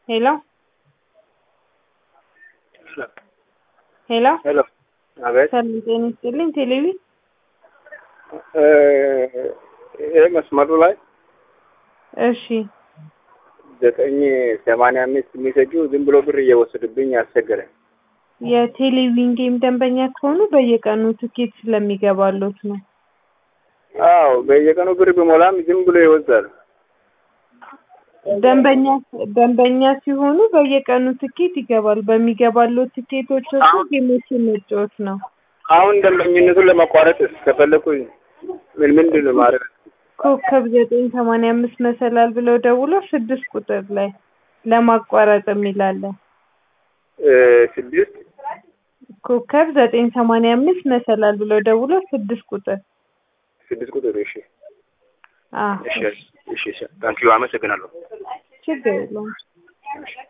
ሄሎ ሄሎ ሄሎ አቤት ሰላም ጤና ይስጥልኝ። ቴሌቪ ይሄ መስመሩ ላይ እሺ ዘጠኝ ሰማንያ አምስት የሚሰጁ ዝም ብሎ ብር እየወሰዱብኝ አስቸገረኝ። የቴሌቪዥን ጌም ደንበኛ ከሆኑ በየቀኑ ትኬት ስለሚገባሎት ነው። አዎ በየቀኑ ብር ቢሞላም ዝም ብሎ ይወዛል። ደንበኛ ደንበኛ ሲሆኑ በየቀኑ ትኬት ይገባል። በሚገባሎት ትኬቶች ውስጥ ጌሞችን መጫወት ነው። አሁን ደንበኝነቱን ለማቋረጥ ከፈለኩኝ ምን ምንድን ነው ማድረግ? ኮከብ ዘጠኝ ሰማንያ አምስት መሰላል ብለው ደውሎ ስድስት ቁጥር ላይ ለማቋረጥ የሚላለን እ ስድስት ኮከብ ዘጠኝ ሰማንያ አምስት መሰላል ብለው ደውሎ ስድስት ቁጥር ስድስት ቁጥር እሺ አዎ እሺ እሺ ታንኪዩ አመሰግናለሁ። ችግር የለውም። እሺ